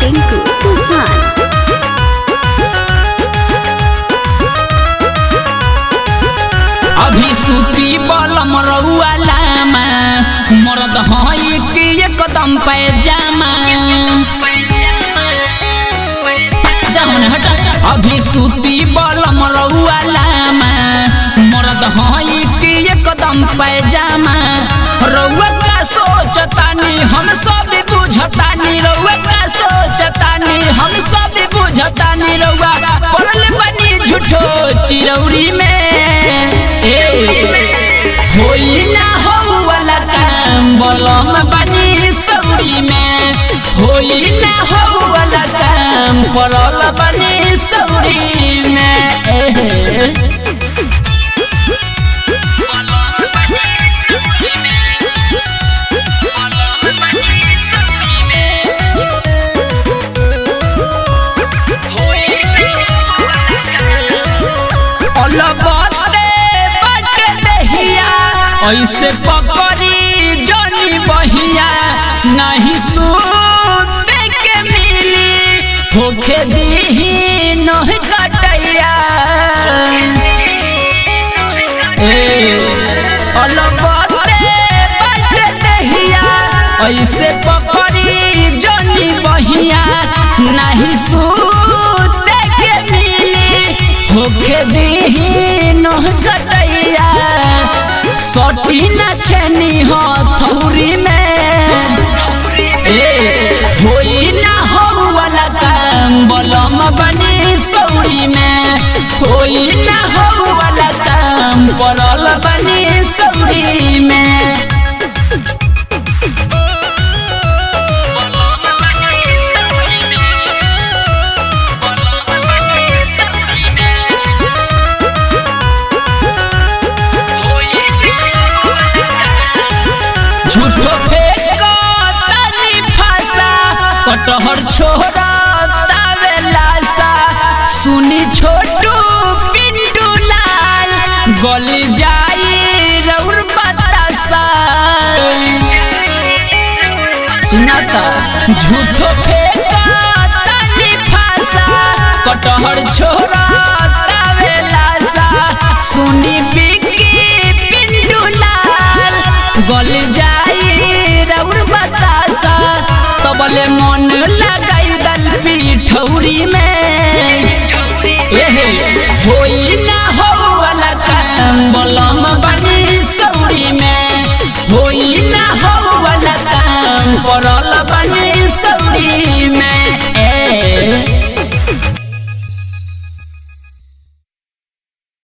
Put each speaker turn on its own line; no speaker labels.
टिंकू तूफान
अभी सूती बलम रउआ लामा मरद हई कि एकदम पैजामा जाऊन हट अभी सूती बलम रउआ लामा मरद हई कि एकदम पैजामा रउआ का सोचतानी हम सब बुझतानी रउआ का सोचतानी हम सब बुझतानी रउआ पड़ल बनी झूठो चिरौरी में ए होई ना हो वाला काम बलम बनी सौरी में होई ना हो वाला काम पड़ल बनी सौरी में ए अलबते बटे दहिया ऐसे पकड़ी जनी बहिया नहीं सूते के मिली होखे दीही नह कटैया ए अलबते बटे दहिया ऐसे पकड़ी जनी बहिया नहीं सूते के मिली होखे दीहीन कटैया सटी न छेनी हथौरी में ए होई ना हो वाला काम बलम बनी सौरी में होई ना हो वाला काम पड़ल बनी सौरी में झूठो फेंको तनी फासा कटहर छोड़ा तावे लासा सुनी छोटू पिंटू लाल गली जाई रउर बतासा सुनाता झूठो फेंको तनी फासा कटहर छोड़ा तावे लासा सुनी बिकी पिंटू लाल गल जाई रउर बतासा तबले मन लगाई दल पिठौरी में एहे होई ना हो वाला काम बलम बनी सौरी में होई ना हो वाला काम पड़ल बनी सौरी में